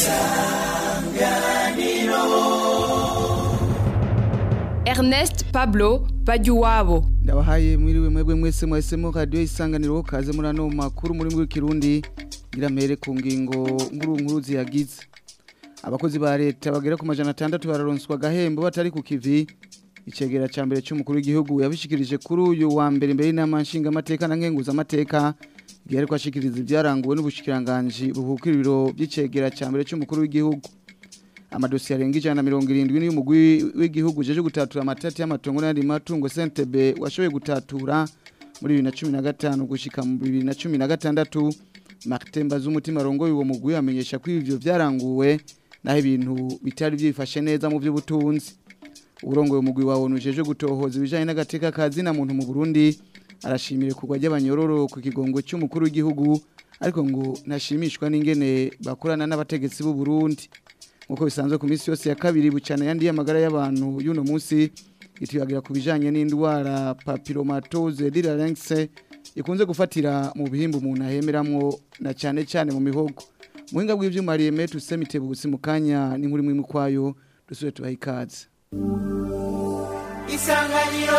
Ernest Pablo Bajuwabo ndabahaye mwiriwe mwebwe mwese mwahisemo radiyo isanganiro kaze muri ano makuru muri w'ikirundi ngira mpere ku ngingo nkuru nkuru ziyagize abakozi ba leta bagera ku majana atandatu bararonswa agahembo batari ku kivi icegera cya mbere cy'umukuru w'igihugu yabishikirije kuri uyu wa mbere imbere y'inama nshingamateka na nkenguzamateka igihe ariko ashikiriza ibyaranguwe n'ubushikiranganji buhukira ibiro by'icegera cya mbere cy'umukuru w'igihugu amadosiye arenga ijana na mirongo irindwi n'iy'umugwi w'igihugu jeje gutatura amatati y'amatongo n'ayandi matungo sentebe washoboye gutatura muri bibiri na cumi na gatanu gushika mu bibiri na cumi na gatandatu martin bazumutima arongoye uwo mugwi amenyesha ko ivyo vyaranguwe naho ibintu bitari byifashe neza mu by'ubutunzi urongoye umugwi wa onu jeje gutohoza ibijanye n'agateka ka zina muntu mu Burundi arashimira kugwa ry'abanyororo ku kigongo cy'umukuru w'igihugu ariko ngo ntashimishwa n'ingene bakorana n'abategetsi b'u Burundi nkuko bisanzwe ku minsi yose ya kabiri bucana yandi y'amagara y'abantu y'uno munsi ituyagira ku bijanye n'indwara papillomatose diralense ikunze gufatira mu bihimba umuntu ahemeramwo na cyane cyane mu mihogo muhinga bw'ivyuma Rieme tusemite bugusi mu kanya n'inkuru imwe kwayo dusubire tubaha ikaze isanganiro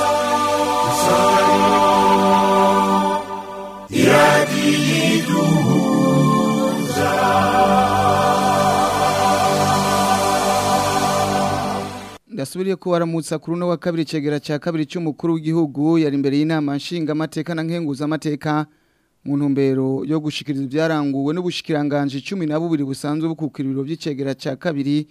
ndasubiriye ko waramutsa kuri uno wa kabiri cegera cya kabiri cy'umukuru w'igihugu yari imbere y'inama nshingamateka na nkenguzamateka mu ntumbero yo gushikiriza ibyaranguwe n'ubushikiranganje cumi na bubiri busanzwe bukukira ibiro by'icegera cya kabiri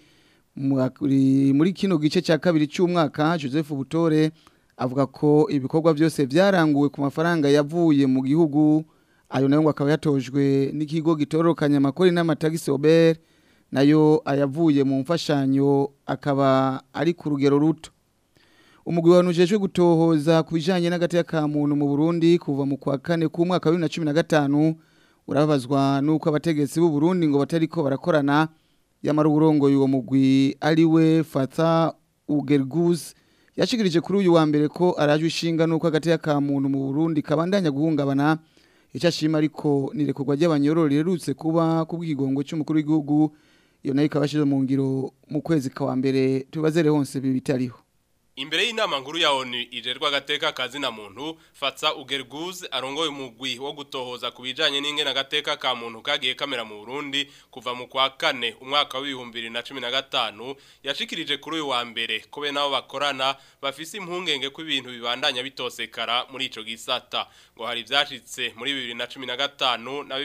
muri kino gice cya kabiri cy'umwaka joseph butore avuga ko ibikorwa byose byaranguwe ku mafaranga yavuye mu gihugu ayo nayo ngo akaba yatojwe n'ikigo gitororokanya amakori n'amatagisi obere nayo ayavuye mu mfashanyo akaba ari ku rugero ruto umugwi wanujejwe gutohoza ku bijanye n'agateka ka muntu mu Burundi kuva mu kwa kane k'umwaka wa 2015 urabazwa nuko abategetsi b'u Burundi ngo batariko barakorana yamara uburongo uwo mugwi ari we Fata Ugergus yashikirije kuri uyu wa mbere ko araje ishinga nuko agateka ka muntu mu Burundi kabandanya guhungabana icyo ashima ariko nirekurwa ry'abanyororo rirutse kuba kubw'ikigongo cy'umukuru w'igihugu iyo nayo ikaba yashyize mu ngiro mu kwezi kwa mbere tubazere hose ibi bitariho Imbere y'inama nkuru ya ONU ijerwa agateka kazi na muntu Fatsa Ugerguz arongoye umugwi wo gutohoza kubijanye n'ingene agateka ka muntu kagiye kamera mu Burundi kuva mu kwa kane umwaka wa 2015 yashikirije kuri uyu wa mbere ko be nabo bakorana bafise impungenge ko ibintu bibandanya bitosekara muri ico gisata ngo hari vyashitse muri 2015 na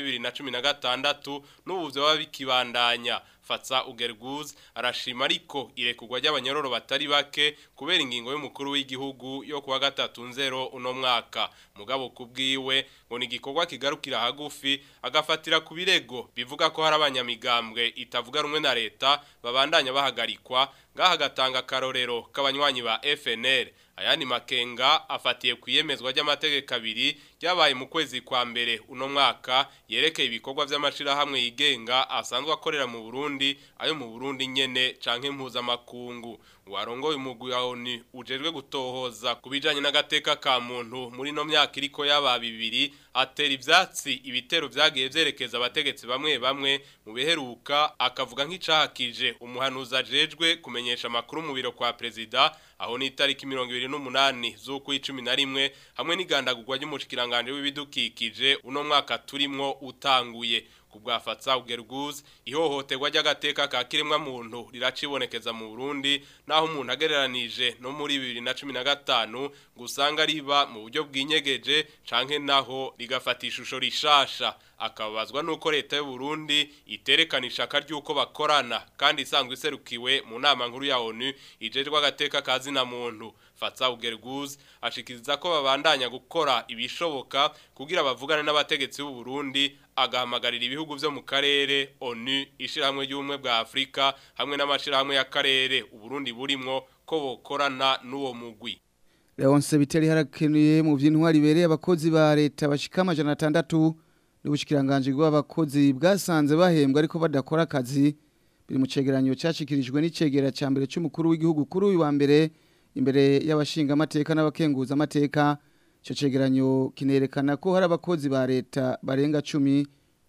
2016 n'ubu vyo babikibandanya Fatsa Ugerguz arashima ariko irekugwa ry'abanyororo batari bake kubera ingingo y'umukuru w'igihugu yo kuwa gatatu nzero uno mwaka mugabo kubwiwe ngo ni gikorwa kigarukira hagufi agafatira ku birego bivuga ko hari abanyamigambwe itavuga rumwe na leta babandanya bahagarikwa ngaha gatanga karorero k'abanywanyi ba FNL ayandi makenga afatiye kwiyemezwa ry'amategeko abiri ryabaye mu kwezi kwa mbere uno mwaka yerekeye ibikorwa by'amashirahamwe yigenga asanzwe akorera mu Burundi ayo mu Burundi nyene canke mpuzamakungu warongoye umugwi wa ONU ujejwe gutohoza kubijanye n'agateka ka muntu muri no myaka iriko yaba bibiri atera ivyatsi ibitero vyagiye vyerekeza abategetsi bamwe bamwe mu biheruka akavuga nk'icahakije umuhanuzi ajejwe kumenyesha amakuru mu biro kwa prezida aho ni itariki 28 z'uku 11 hamwe n'igandagurwa ry'umushikiranganje w'ibidukikije uno mwaka turimwo utanguye kubwafatsa ugerguzi ihohoterwa ry'agateka ka kiremwa muntu riracibonekeza mu Burundi naho umuntu agereranije no muri 2015 gusanga riba mu buryo bwinyegeje canke naho rigafata ishusho rishasha akabazwa nuko leta y'u Burundi iterekana ishaka ry'uko bakorana kandi isanzwe iserukiwe mu nama nkuru ya ONU ijejwe agateka kazi na muntu Fatsa Ugerguz ashikiriza ko babandanya gukora ibishoboka kugira bavugane n'abategetsi b'u Burundi agahamagarira ibihugu byo mu karere ONU ishirahamwe y'ubumwe bwa Afrika hamwe n'amashirahamwe y'akarere uburundi burimwo ko bokorana n'uwo mugwi Leonce Biteri harakenuye mu vy'intwari bereye abakozi ba leta bashika amajana 6 n'ubushikiranganje bw'abakozi bwasanze bahembwa ariko badakora akazi biri mu cegeranyo cyashikirijwe n'icegera ca mbere cy'umukuru w'igihugu kuri uyu wa mbere imbere y'abashinga amateka n'abakenguza amateka Ico cegeranyo kinerekana ko hari abakozi ba leta barenga 10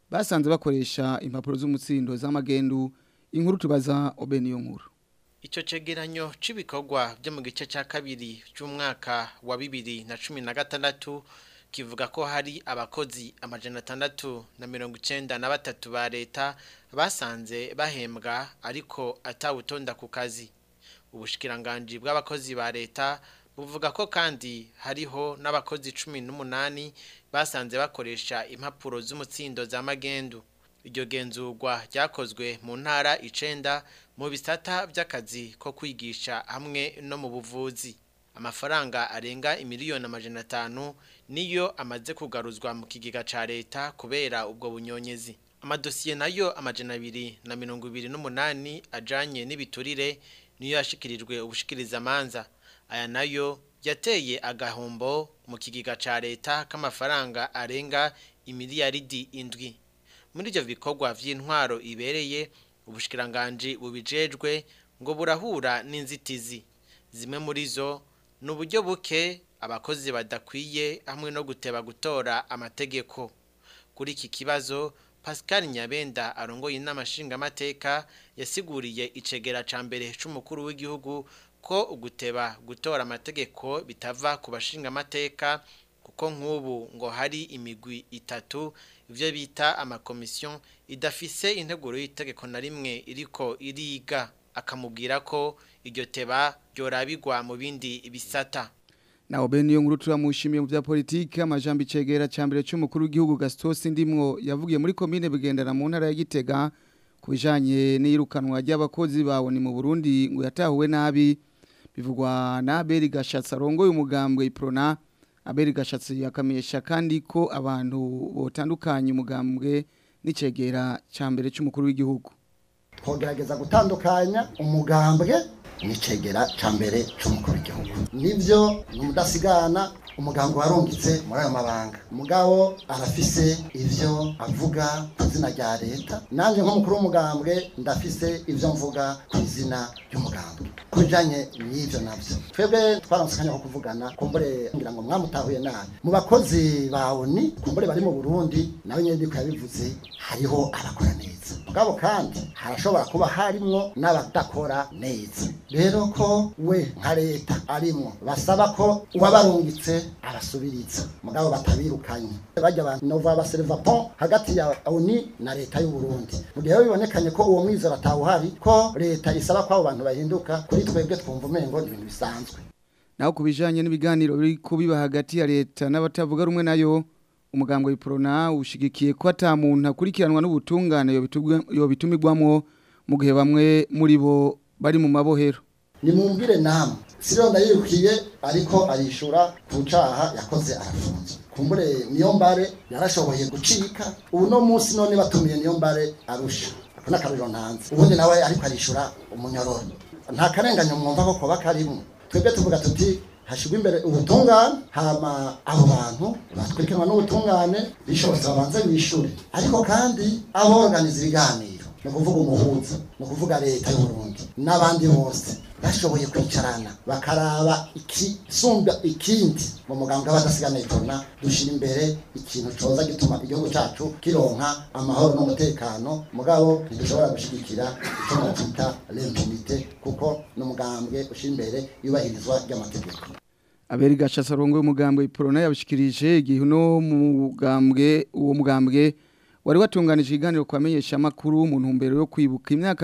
basanze bakoresha impapuro z'umutsindo z'amagendu inkuru tubaza obeniyo nkuru Ico cegeranyo c'ibikorwa byo mu gice ca kabiri cy'umwaka wa bibiri na cumi na gatandatu kivuga ko hari abakozi amajana atandatu na mirongo icenda na batatu ba leta basanze bahembwa ariko atawutonda ku kazi ubushikiranganji bw'abakozi ba leta buvuga ko kandi hariho n'abakozi cumi n'umunani basanze bakoresha impapuro z'umutsindo za magendu iryo genzurwa ryakozwe mu ntara icenda mu bisata by'akazi ko kwigisha hamwe no mu buvuzi amafaranga arenga imiliyoni amajana atanu niyo amaze kugaruzwa mu kigega ca leta kubera ubwo bunyonyezi amadosiye nayo amajana abiri na mirongo ibiri n'umunani ajanye n'ibiturire niyo yashikirijwe ubushikirizamanza aya nayo yateye agahombo mu kigega ca leta k'amafaranga arenga imiliyaridi indwi muri ivyo bikorwa vy'intwaro ibereye ubushikiranganji bubijejwe ngo burahura n'inzitizi zimwe muri zo ni uburyo buke abakozi badakwiye hamwe no guteba gutora amategeko kuri iki kibazo pascal nyabenda arongoye inama nshingamateka yasiguriye icegera ca mbere c'umukuru w'igihugu ko uguteba gutora amategeko bitava ku bashingamateka kuko nk'ubu ngo hari imigwi itatu ibyo bita amakomisiyo idafise integuro y'itegeko na rimwe iriko iriga akamubwira ko iryo teba ryorabigwa mu bindi bisata na obeniyo nkuru turamushimiye mu bya politiki amajambo icegera ca mbere c'umukuru w'igihugu Gastos Ndimwo yavugiye muri komine bigendera mu ntara ya Gitega kubijanye n'irukanwa ry'abakozi bawo ni mu Burundi ngo yatahuwe nabi bivugwa na Abeli Gashatsi arongoye umugambwe Iprona Abeli Gashatsi yakamenyesha kandi ko abantu botandukanye umugambwe n'icegera ca mbere c'umukuru w'igihugu twogerageza gutandukanya umugambwe n'icegera ca mbere c'umukuru w'igihugu nivyo ni umudasigana umuganga warungitse muri ayo mabanga mugabo arafise ivyo avuga ku izina rya leta nanjye nk'umukuru w'umugambwe ndafise ivyo mvuga ku izina ry'umugambwe ku bijanye n'ivyo navyo twebwe twaronse akanya ko kuvugana kumbure ngira ngo mwamutahuye nabi mu bakozi ba oni kumbure bari mu burundi nawe nyene ndiko yabivuze hariho abakora neza mugabo kandi harashobora kuba harimwo n'abadakora neza rero ko we nka leta arimwo basaba ko uwabarungitse abasubiriza mugabo batabirukanye bajya abantu nova baservapon hagati ya oni na leta y'u Burundi mu gihe bibonekanye ko uwo mwizero atawuhari ko leta isaba ko abo bantu bahinduka kuri twebwe twumva umengo ni ibintu bisanzwe naho kubijanye n'ibiganiro biri kubiba hagati ya leta n'abatavuga rumwe nayo umugambwe w'iprona ushigikiye ko ata muntu akurikiranwa n'ubutungane yobitumigwamwo mu gihe bamwe muri bo bari mu mabohero nimumbwire namwe siriyo ndayirukiye ariko arishura ku caha yakoze arafunzwe kumbure niyo mbare yarashoboye gucika ubu no munsi none batumiye niyo mbare arusha ako n'akaruriro ntanze ubundi nawe ariko arishura umunyororo nta karenganyo mwumva ko koba karimo twebwe tuvuga tuti hashigwa imbere ubutungane hama abo bantu batwirikanwa n'ubutungane bishobotse babanze bishure ariko kandi aborganiza ibiganiro ni ukuvuga umuhuza ni ukuvuga leta y'uburundi n'abandi bose bashoboye kwicarana bakaraba ikisumba ikindi mu muganga w'abadasigana itona dushyira imbere ikintu coza gituma igihugu cyacu kironka amahoro n'umutekano mugabo ntidushobora gushyigikira icyo twita l'impunité kuko ni umugambwe ushyira imbere yubahirizwa ry'amategeko aberi gashasa rongo umugambwe iprona yabishikirije igihe no mugambwe uwo mugambwe wari watunganije ikiganiro kwamenyesha makuru mu ntumbero yo kwibuka imyaka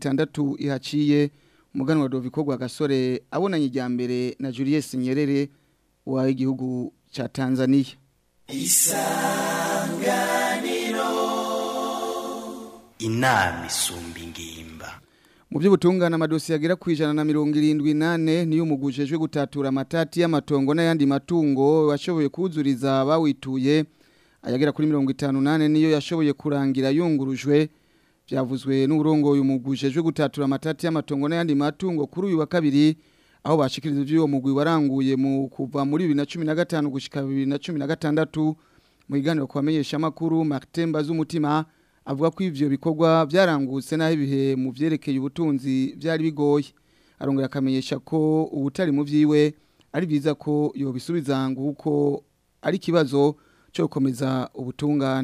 60 ihaciye umuganwa Doviko gwa gasore abonanye ijya mbere na Julius Nyerere wa igihugu cha Tanzania isanganiro inama isumba ingimba mu by'ubutungane amadosiye agera ku ijana na mirongo irindwi nane niyo umugujejwe gutatura amatati y'amatongo n'ayandi matungo washoboye kuzuriza bawituye ayagera kuri mirongo itanu nane niyo yashoboye kurangira yungurujwe byavuzwe n'uburongo umugujejwe gutatura amatati y'amatongo n'ayandi matungo kuri uyu wa kabiri aho bashikiriza iby'uwo mugwi waranguye mu kuva muri bibiri na cumi na gatanu gushyika bibiri na cumi na gatandatu mu biganiro ku bamenyeshamakuru martin z'umutima avuga ko ivyo bikorwa byarangutse naho ibihe mu vyerekeye ubutunzi byari bigoye arongera akamenyesha ko ubutari mu vyiwe ari byiza ko yobisubiza nguko ari kibazo cyo gukomeza ubutungane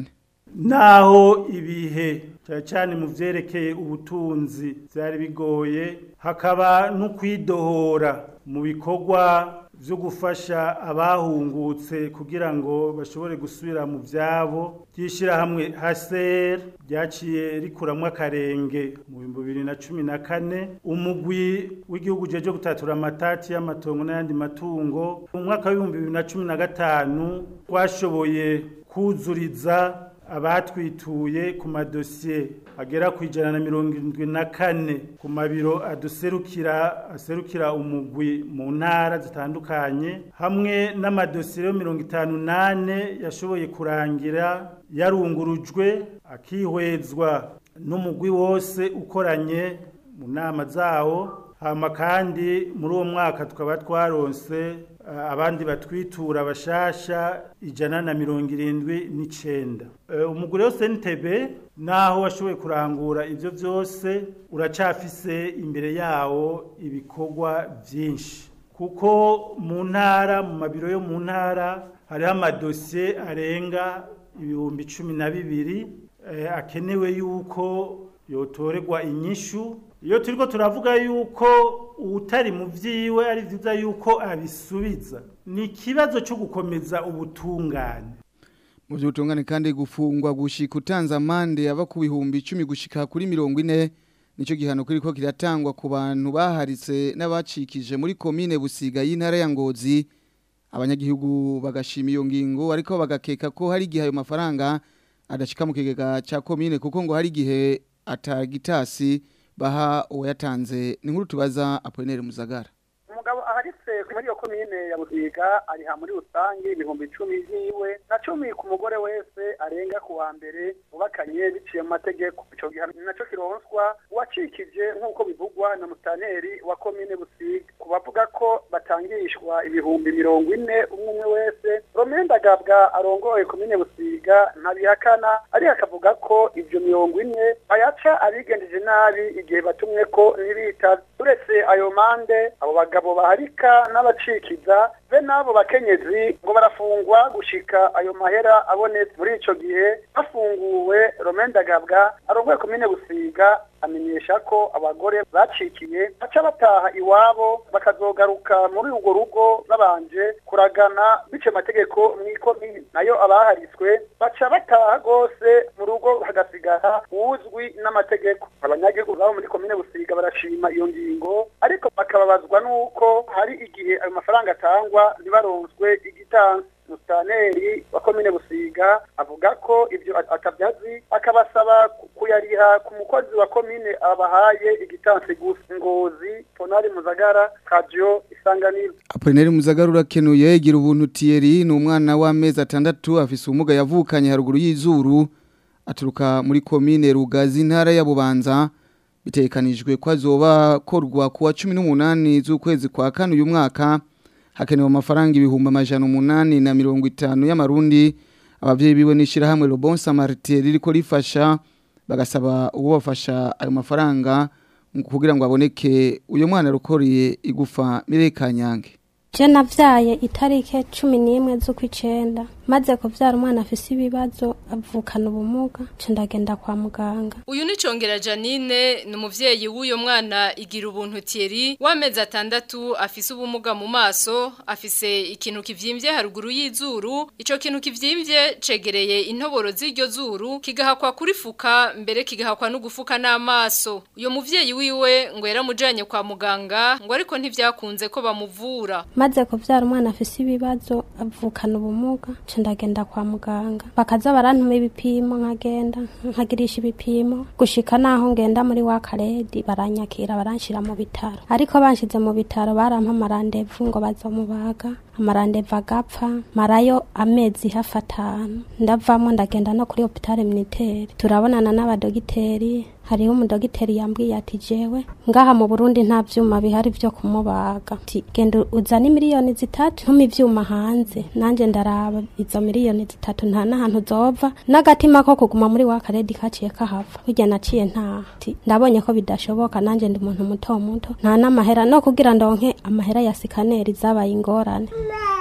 naho ibihe cyane cyane mu byerekeye ubutunzi byari bigoye hakaba no kwidohora mu bikorwa byo gufasha abahungutse kugira ngo bashobore gusubira mu byabo ry'ishyirahamwe haser ryaciye rikuramwo akarenge mu bihumbi bibiri na cumi na kane umugwi w'igihugu jeje gutatura amatati y'amatongo n'ayandi matungo mu mwaka w'ibihumbi bibiri na cumi na gatanu twashoboye kuzuriza abatwituye ku madosiye agera ku ijana na mirongo irindwi na kane ku mabiro aduserukira aserukira umugwi mu ntara zitandukanye hamwe n'amadosiye yo mirongo itanu nane yashoboye kurangira yarungurujwe akihwezwa n'umugwi wose ukoranye mu nama zawo hama kandi muri uwo mwaka tukaba twaronse abandi batwitura bashasha ijana na mirongo irindwi n'icenda umugore wose n'itebe naho washoboye kurangura ibyo byose uracafise imbere yawo ibikorwa byinshi kuko mu ntara mu mabiro yo mu ntara hariho amadosiye arenga ibihumbi cumi na bibiri akenewe yuko yotorerwa inyishu iyo turiko turavuga yuko utari mu vyiwe ari vyiza yuko abisubiza ni ikibazo cyo gukomeza ubutungane mu by'ubutungane kandi gufungwa gushika utanze amande aba ku bihumbi icumi gushika kuri mirongo ine nicyo gihano kiriko kiratangwa ku bantu baharitse n'abacikije muri komine busiga y'intara ya ngozi abanyagihugu bagashima iyo ngingo ariko bagakeka ko hari igihe ayo mafaranga adashika mu kigega cya komine kuko ngo hari igihe atagitasi baha uwayatanze ni nkuru tubaza Apollinaire Muzagara umugabo aharitse muri iyo komine ya Busiga ariha muri rusange ibihumbi icumi yiwe na cumi ku mugore wese arenga ku wa mbere ubakanye biciye mu mategeko ico gihano naco kironswa uwacikije nk'uko bivugwa na mustaneri wa komine Busiga ku bavuga ko batangishwa ibihumbi mirongo ine umwe umwe wese Romenda Gabwa arongoye komine Busiga ntabihakana ari akavuga ko ivyo mirongo ine ayaca abigendeje nabi igihe batumwe ko ntibitavye uretse ayo mande abo bagabo baharika n'abacikiza be n'abo bakenyezi ngo barafungwa gushika ayo mahera abonetse muri ico gihe bafunguwe Romenda Gabwa arongoye komine Busiga amenyesha ko abagore bacikiye baca bataha iwabo bakazogaruka muri urwo rugo babanje kuragana bice amategeko mw'ikomine nayo abahariswe baca bataha rwose mu rugo hagasigara uzwi n'amategeko abanyagihugu babo muri komine busiga barashima iyo ngingo ariko bakababazwa n'uko hari igihe ayo mafaranga atangwa ntibaronswe igitansi mustaneri wa komine busiga avuga ko ibyo atabyazi akabasaba kuyariha ku mukozi wa komine abahaye igitansi gusa ngozi ponari muzagara radio isanganiro Apollinaire Muzagara urakenuye gira ubuntu Thierry ni umwana w'amezi atandatu afise ubumuga yavukanye haruguru y'izuru aturuka muri komine Rugazi intara ya Bubanza bitekanijwe ko azoba korwa kuwa 18 z'ukwezi kwa kane uyu mwaka hakenewe amafaranga ibihumbi amajana umunani na mirongo itanu y'amarundi abavyeyi biwe n'ishirahamwe Le Bon Samaritain ririko rifasha bagasaba uwo bafasha ayo mafaranga kugira ngo aboneke uyo mwana rukoriye igufa Mirekanyange je navyaye itarike cumi n'imwe z'ukwicenda maze kuvyara umwana afise ibibazo avukana ubumuga nca ndagenda kwa muganga uyu ni congera janine ni umuvyeyi w'uyo mwana igira ubuntu Thierry w'amezi atandatu afise ubumuga mu maso afise ikintu kivyimbye haruguru y'izuru ico kintu kivyimbye cegereye intoboro z'iryo zuru kigahakwa kurifuka mbere kigahakwa no gufuka n'amaso uyo muvyeyi wiwe ngo yaramujanye kwa muganga ngo ariko ntivyakunze ko bamuvura maze kuvyara umwana afise ibibazo avukana ubumuga nca ndagenda kwa muganga bakaza barantuma ibipimo nkagenda nkagirisha ibipimo gushika naho ngenda muri wa karedi baranyakira baranshira mu bitaro ariko banshize mu bitaro barampa amarandevu ngo bazomubaga amarandevu agapfa marayo amezi hafi atanu ndavamo ndagenda no kuri hopitale militaire turabonana n'abadogiteri hariho umudogiteri yambwiye ati jewe ngaha mu Burundi nta vyuma bihari vyo kumubaga ati genda uzane miliyoni zitatu ntuma ivyuma hanze nanje ndaraba izo miliyoni zitatu nta n'ahantu zova n'agatima ko kuguma muri wa karedi kaciye kahava burya naciye nta ati ndabonye ko bidashoboka nanje ndi umuntu muto muto nta n'amahera no kugira ndonke amahera ya sikaneri zabaye ingorane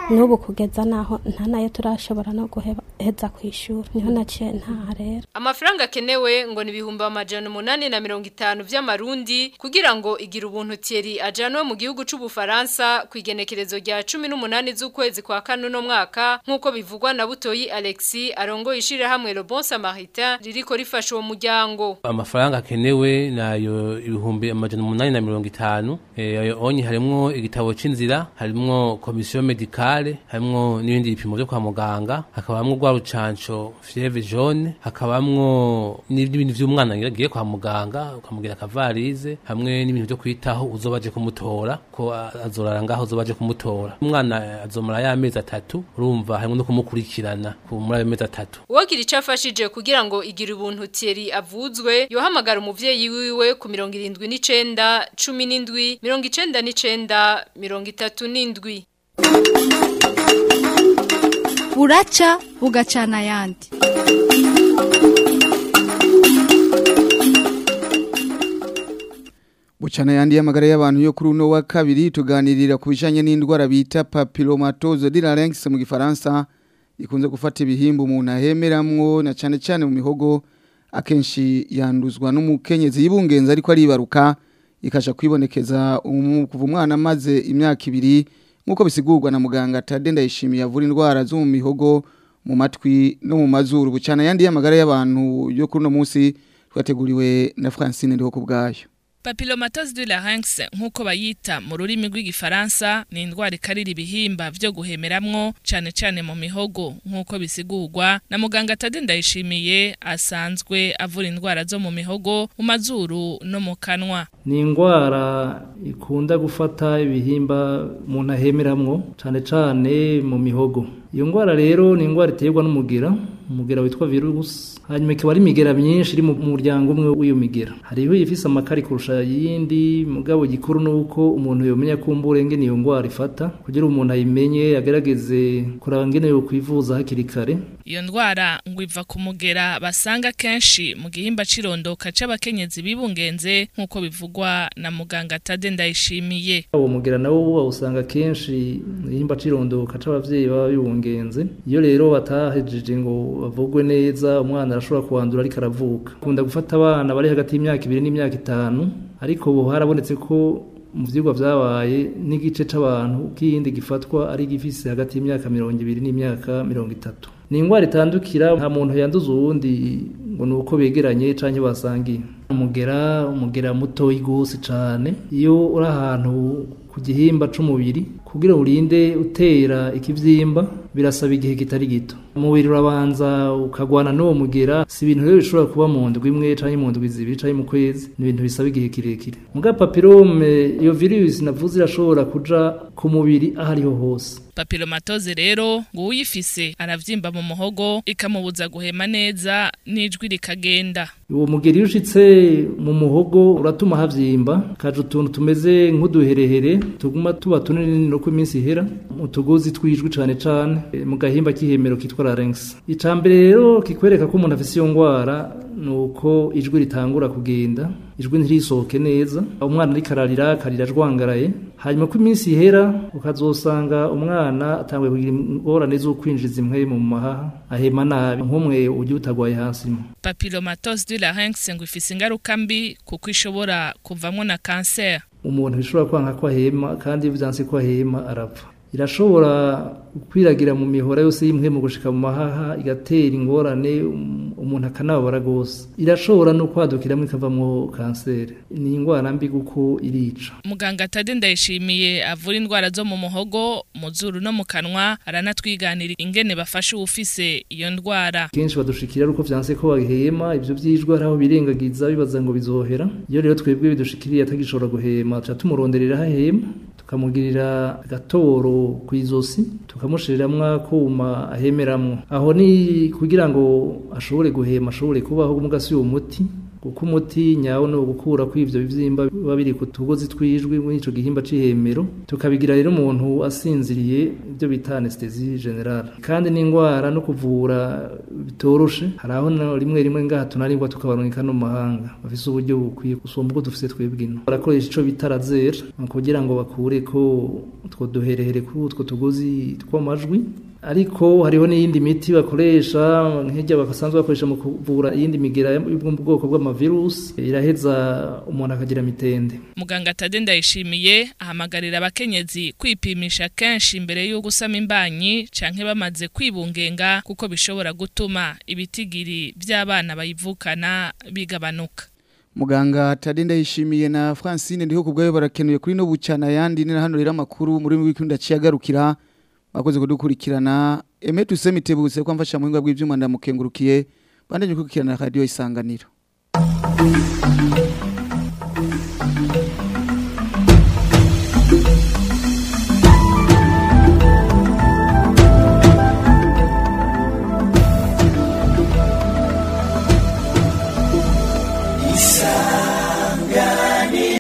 n'ubu kugeza naho nta nayo turashobora no guheza ku ishuri niho naciye ntaha rero amafaranga akenewe ngo ni ibihumbi amajana umunani na mirongo itanu by'amarundi kugira ngo igira ubuntu Thierry ajanwe mu gihugu c'ubufaransa ku igenekerezo rya cumi n'umunani z'ukwezi kwa kane uno mwaka nk'uko bivugwa na butoyi alexi arongoye ishirahamwe le bon samaritain ririko rifasha uwo muryango amafaranga akenewe nayo ibihumbi amajana umunani na mirongo itanu ayo onye harimwo igitabo c'inzira harimwo komisiyo medikale harimwo n'ibindi bipimo vyo kwa muganga hakabamwo rwa rucanco fievre jaune hakabamwo n'ibindi vy'umwana agiye kwa muganga ukamugira akavarize hamwe n'ibintu vyo kwitaho uzoba aje kumutora ko azorara ngaho uzoba aje kumutora umwana azomara y'amezi atatu urumva harimwo no kumukurikirana muri ayo mezi atatu uwagira ico afashije kugira ngo igira ubuntu Thierry avuzwe yohamagara umuvyeyi wiwe ku mirongo irindwi n'icenda cumi n'indwi mirongo icenda n'icenda mirongo itatu n'indwi buraca bugacana ayandi Bucana yandi y'amagara y'abantu yo kuri uno wa kabiri tuganirira ku bijanye n'indwara bita papillomatose de la larynx mu gifaransa ikunze gufata ibihimba umuntu ahemeramwo na cyane cyane mu mihogo akenshi yanduzwa n'umukenyezi yibungenza ariko aribaruka ikasha kwibonekeza kuva umwana amaze imyaka ibiri nk'uko bisigurwa na muganga Tade Ndayishimiye avura indwara zo mu mihogo mu matwi no mu mazuru bucana yandi y'amagara y'abantu yo kuri uno munsi twateguriwe na Francine ndiho kubgayo Papillomatose de larynx nkuko bayita mu rurimi rw'igifaransa ni indwara ikarira ibihimba vyo guhemeramwo cane cane mu mihogo nkuko bisigurwa na muganga Tade Ndayishimiye asanzwe avura indwara zo mu mihogo mu mazuru no mu kanwa ni indwara ikunda gufata ibihimba umuntu ahemeramwo cane cane mu mihogo iyo ndwara rero ni indwara iterwa n'umugera umugera witwa virus hanyuma ikaba ari imigera myinshi iri mu muryango umwe w'iyo migera hariho ifise amakari kurusha yindi mugabo gikuru nuko umuntu yomenya kumbura ngene iyo ndwara ifata kugira umuntu ayimenye agerageze kuraba ngene yo kwivuza hakiri kare iyo ndwara ngo iva ku mugera basanga kenshi mu gihimba cirondoka c'abakenyezi bibungenze nk'uko bivugwa na muganga Tade Ndayishimiye uwo mugera nawo bawusanga kenshi mu gihimba cirondoka c'abavyeyi baba bibungenze iyo rero batahejeje ngo bavugwe neza umwana arashobora kuwandura ariko aravuka kunda gufata abana bari hagati y'imyaka ibiri n'imyaka itanu ariko ubu harabonetse ko mu vyigwa vyabaye n'igice c'abantu k'iyindi gifatwa ari gifise hagati y'imyaka mirongo ibiri n'imyaka mirongo itatu ni indwara itandukira nta muntu yanduza uwundi ngo ni uko begeranye canke basangiye umugera umugera mutoyi gose cane iyo uri ahantu ku gihimba c'umubiri kugira urinde utera ikivyimba birasaba igihe kitari gito umubiri urabanza ukagwana n'uwo mugera si ibintu rero bishobora kuba mu ndwi imwe canke mu ndwi zibiri canke mu kwezi ni ibintu bisaba igihe kirekire muga papirome iyo virusi navuze irashobora kuja ku mubiri aho ariho hose papillomatose rero ngo uyifise aravyimba mu muhogo ikamubuza guhema neza n'ijwi rikagenda uwo mugeri iyo ushitse mu muhogo uratuma havyimba kaje utuntu tumeze nk'uduherehere tuguma tuba tunini no ku iminsi ihera utugozi twijwi cane cane mu gahimba k'ihemero kitwa larynx icambere rero kikwereka ko umuntu afise iyo ngwara nuko ijwi ritangura kugenda ijwi ntirisohoke neza umwana ariko ararira akarira ajwangaraye hanyuma ko iminsi ihera ukazosanga umwana atanguye kugira ingorane zo kwinjiza impwemu mu mahaha ahema nabi nk'umwe ujya utagwaye hasi papillomatose de larynx ngo ifise ingaruka mbi kuko ishobora kuvamwo na kanseri umuntu bishobora kwanga ko ahema kandi iyo vyanse ko ahema arapfa irashobora kwiragira mu mihora yose y'imwe mu gushika mu mahaha igatera ingorane umuntu akanababara rwose irashobora no kwadukiramo ikavamwo kanseri ni indwara mbi kuko irica muganga Tade Ndayishimiye avura indwara zo mu muhogo mu zuru no mu kanwa aranatwiganira ingene bafasha uwufise iyo ndwara kenshi badushikira uko vyanse ko bahema ivyo vyijwe araho birengagiza bibaza ngo bizohera iyo rero twebwe bidushikiriye atagishobora guhema tuca tumuronderera hahema tukamugirira agatoro ku izosi tukamushiriramwo akuma ahemeramwo aho ni kugira ngo ashobore guhema ashobore kubaho mugasi uwo muti kuko umuti nyawo ni ugukura ko ivyo bivyimba biba biri ku tugozi twijwi muri ico gihimba c'ihemero tukabigira rero umuntu asinziriye ibyo bita anesthesie generale kandi n'indwara no kuvura bitoroshe hari aho na rimwe rimwe ngaha tunaribwa tukabaronkeka no mu mahanga bafise uburyo bukwiye gusumba uko dufise twebwe ino barakoresha ico bita laser kugira ngo bakure ko utwo duherehere kuri utwo tugozi tw'amajwi ariko hariho n'iyindi miti bakoresha nk'ijya bakasanzwe bakoresha mu kuvura iyindi migera y'ubwoko bw'amavirusi iraheza umuntu akagira mitende muganga Tade ndayishimiye ahamagarira abakenyezi kwipimisha kenshi imbere yo gusama imbanyi canke bamaze kwibungenga kuko bishobora gutuma ibitigiri by'abana bayivukana bigabanuka muganga Tadenda yishimiye na Francine ndiho kubgayo barakenuye kuri no bucana yandi ni hano rero amakuru muri wikunda ciyagarukira bakoze kudukurikirana Aime tusemitebuse kwa mfasha muhinga bw'ivyuma ndamukengurukiye bandanye kukurikirana radio isanganiro